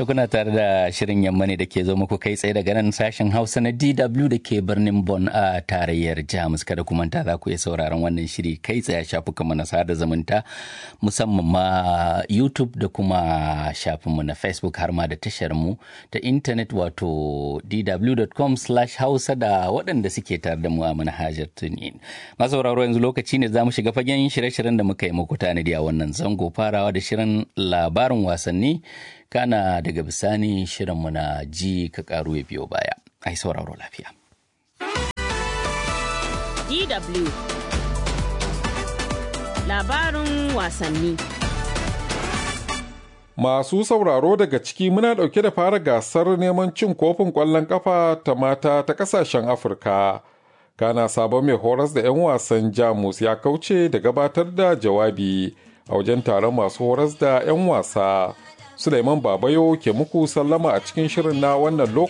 da kuna tare da shirin yamma ne da ke zo muku kai tsaye daga nan sashen hausa na dw da ke birnin bon a tarayyar jamus kada ku manta za ku iya sauraron wannan shiri kai tsaye a shafukanmu na sada zumunta musamman ma youtube da kuma shafinmu na facebook har ma da tashar mu ta intanet wato dw.com hausa da waɗanda suke tare da mu a manhajar tunin masu sauraro yanzu lokaci ne za mu shiga fagen shirye-shiryen da muka yi muku tanadi a wannan zango farawa da shirin labarin wasanni kana daga bisani shirinmu na ji ka karu ya biyo baya ai sauraro lafiya DW labarin wasanni Masu sauraro daga ciki muna ɗauke da fara gasar neman cin kofin ƙwallon ƙafa ta mata ta ƙasashen Afirka. Kana sabon mai horas da 'yan wasan Jamus ya kauce da gabatar da jawabi a wajen taron masu horas da 'yan wasa. Suleiman Babayo ke muku sallama a cikin shirin na wannan lokaci.